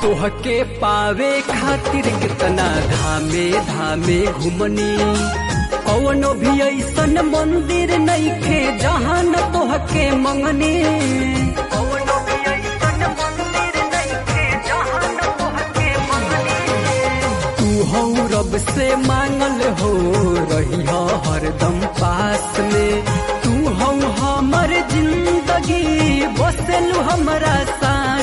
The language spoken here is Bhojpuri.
तोहके पावे खातिर कितना धामे धामे घुमनी कौनो भी ऐसन मंदिर नइखे जहाँ न तोहके मंगनी कौनो भी ऐसन मंदिर नइखे जहाँ न तोहके मंगनी तू हो रब से मांगल हो रही हो हरदम पास में तू हो हमर जिंदगी बसलू हमरा साथ